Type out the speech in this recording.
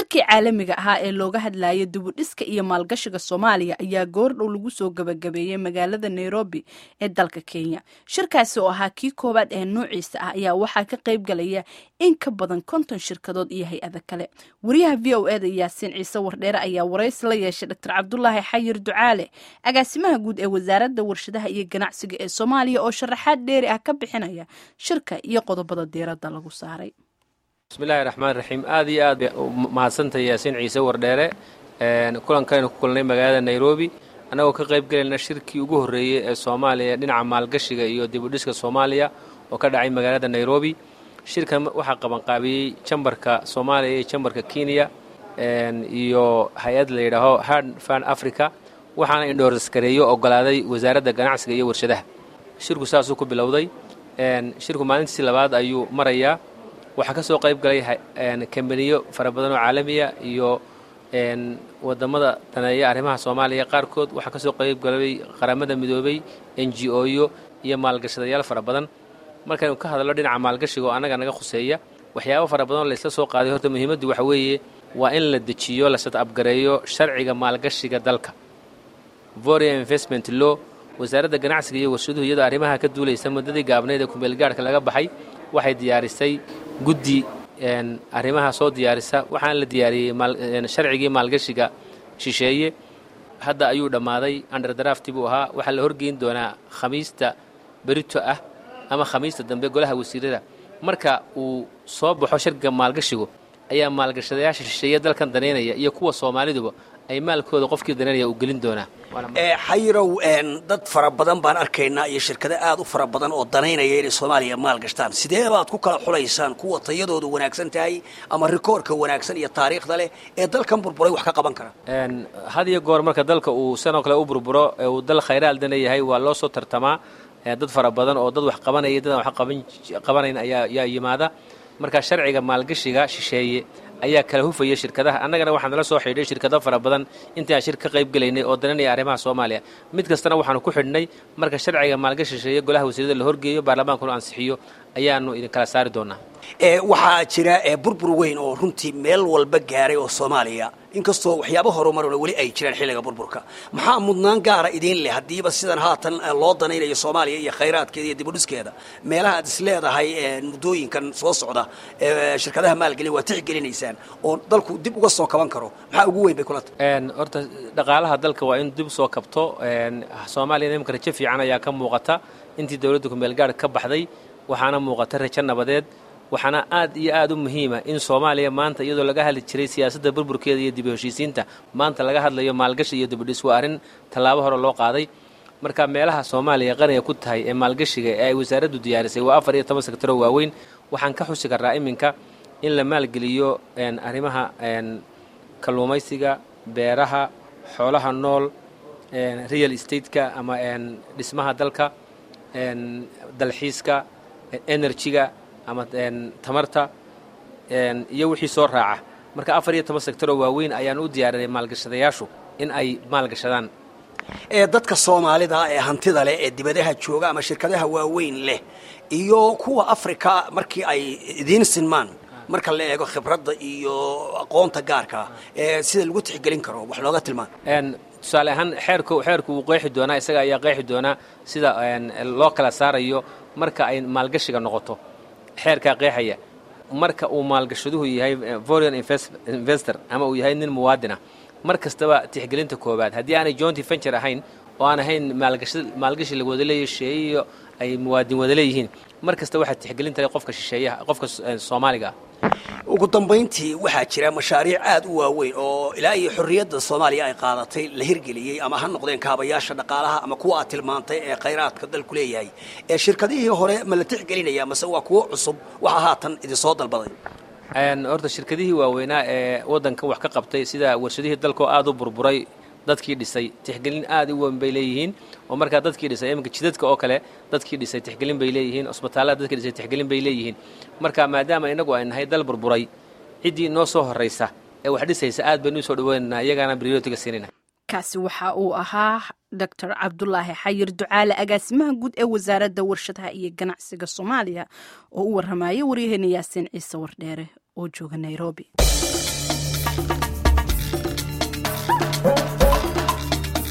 shirkii caalamiga ahaa ee looga hadlayay dibudhiska iyo maalgashiga soomaaliya ayaa goordhow lagu soo gabagabeeyey magaalada nairobi ee dalka kenya shirkaasi oo ahaa kii koowaad ee noociisa ah ayaa waxaa ka qayb galaya in ka badan konton shirkadood iyo hay-ada kale wariyaha v o eda yaasiin ciise wardheere ayaa waraysi la yeeshay dr cabdulaahi xayir ducaale agaasimaha guud ee wasaaradda warshadaha iyo ganacsiga ee soomaaliya oo sharaxaad dheeri ah ka bixinaya shirka iyo qodobada diiradda lagu saaray bismillahi raxmaan raxiim aad iyo aad bay mahadsantahay yaasiin ciise wardheere kulankaynu ku kulnay magaalada nairobi annagoo ka qayb gelayna shirkii ugu horreeyey ee soomaaliya dhinaca maalgashiga iyo dibudhiska soomaaliya oo ka dhacay magaalada nairobi shirkan waxaa qabanqaabiyey jambarka soomaaliya iyo jambarka kenya iyo hay-ad la yidhaaho hard fan africa waxaana indhoorskareeyo ogolaaday wasaaradda ganacsiga iyo warshadaha shirku saasuu ku bilowday shirku maalintiisii labaad ayuu marayaa waxaa ka soo qayb galay kambaniyo fara badan oo caalamiya iyo wadamada daneeya arrimaha soomaaliya qaarkood waxaa ka soo qayb galay qaramada midoobay n g o-yo iyo maalgashadayaal fara badan markaynu ka hadalno dhinaca maalgashiga oo annaga naga khuseeya waxyaabo fara badan oo laysla soo qaaday horta muhiimaddu waxa weeye waa in la dejiyo la sadabgareeyo sharciga maalgashiga dalka voria investment law wasaaradda ganacsiga iyo warshaduhu iyadoo arrimaha ka duulaysa muddadii gaabnayd ee kumeelgaarhka laga baxay waxay diyaarisay guddi arrimaha soo diyaarisa waxaana la diyaariyey sharcigii maalgashiga shisheeye hadda ayuu dhammaaday underdrafti buu ahaa waxaa la horgeyn doonaa khamiista berito ah ama khamiista dambe golaha wasiirada marka uu soo baxo sharciga maalgashigu ayaa maalgashadayaasha shisheeye dalkan danaynaya iyo kuwa soomaaliduba ay maalkooda qofkii danaynaya uu gelin doonaa xayirow dad fara badan baan arkaynaa iyo shirkado aad u fara badan oo danaynaya inay soomaaliya maal gashtaan sidee baad ku kala xulaysaan kuwa tayadoodu wanaagsan tahay ama rikoorka wanaagsan iyo taariikhda leh ee dalkan burburay wax ka qaban kara had iyo goor marka dalka uu sanoo kale u burburo ee uu dal khayraal dana yahay waa loo soo tartamaa dad fara badan oo dad wax qabanaya dadaan wax qabanayn ayaa yimaada marka sharciga maalgashiga shisheeye ayaa kala hufaya shirkadaha annagana waxaan nala soo xidhay shirkado fara badan intii aan shir ka qayb gelaynay oo dananaya arrimaha soomaaliya mid kastana waxaanu ku xidhnay marka sharciga maalgashi shisheeye golaha wasiirada la horgeeyo baarlamaankuna ansixiyo ayaanu idin kala saari doonaa waxaa jira burbur weyn oo runtii meel walba gaaray oo soomaaliya inkastoo waxyaaba horumarona weli ay jiraan xilliga burburka maxaa mudnaan gaara idiin leh haddiiba sidan haatan loo danaynayo soomaaliya iyo khayraadkeeda iyo dibudhiskeeda meelaha aad is leedahay muddooyinkan soo socda shirkadaha maalgelin waa tixgelinaysaan oo dalku dib uga soo kaban karo maxaa ugu weyn bay kula tahay horta dhaqaalaha dalka waa in dib soo kabto soomaaliya imika rajo fiican ayaa ka muuqata intii dowladda kumeelgaarh ka baxday waxaana muuqata rajo nabadeed waxaana aad iyo aad u muhiima in soomaaliya maanta iyadoo laga hadli jiray siyaasadda burburkeeda iyo dibu heshiisiinta maanta laga hadlayo maalgashi iyo dibudhis waa arrin tallaabo hore loo qaaday marka meelaha soomaaliya qaniga ku tahay ee maalgashiga ee ay wasaaraddu diyaarisay waa afar iyo toban sektaroo waaweyn waxaan ka xusi karraa iminka in la maalgeliyo arrimaha kalluumaysiga beeraha xoolaha nool real estateska ama dhismaha dalka dalxiiska enerjiga ama tamarta iyo wixii soo raaca marka afar iyo toban sektaroo waaweyn ayaan u diyaarinay maalgashadayaashu in ay maalgashadaan ee dadka soomaalida ee hantida leh ee dibadaha jooga ama shirkadaha waaweyn leh iyo kuwa africa markii ay idiin sinmaan marka la eego khibradda iyo aqoonta gaarkaa ee sida lagu tixgelin karo wax looga tilmaan tusaale ahaan xeerku xeerku wuu qeexi doonaa isaga ayaa qeexi doonaa sida loo kala saarayo marka ay maalgashiga noqoto xeerkaa qeexaya marka uu maalgashaduhu yahay foreign investor ama uu yahay nin muwaadin ah mar kastaba tixgelinta koowaad haddii aanay jointy venture ahayn oo aan ahayn maalgashi laga wada leeyahy shisheeye iyo ay muwaadin wada leeyihiin mar kasta waxaa tixgelinta leh qofka shisheeyaha qofka soomaaliga ah ugu dambayntii waxaa jira mashaariic aad u waaweyn oo ilaa iyo xorriyadda soomaaliya ay qaadatay la hirgeliyey ama ha noqdeen kaabayaasha dhaqaalaha ama kuwa aad tilmaantay ee khayraadka dalku leeyahay ee shirkadihii hore ma la tixgelinaya mase waa kuwo cusub waxa haatan idinsoo dalbaday horta shirkadihii waaweynaa ee waddankan wax ka qabtay sida warshadihii dalkoo aad u burburay dadkii dhisay tixgelin aad u weyn bay leeyihiin oo markaa dadkii dhisay iminka jidadka oo kale dadkii dhisay tixgelin bay leeyihiin cusbitaallada dadkii dhisay tixgelin bay leeyihiin marka maadaama innagu ay nahay dal burburay ciddii noo soo horraysa ee wax dhisaysa aad baynu usoo dhaweynaynaa iyagaana brioritiga siinayna kaasi waxa uu ahaa doctor cabdulaahi xayir ducaale agaasimaha guud ee wasaaradda warshadaha iyo ganacsiga soomaaliya oo u warramaya waryaheena yaasiin ciise wardheere oo jooga nairobi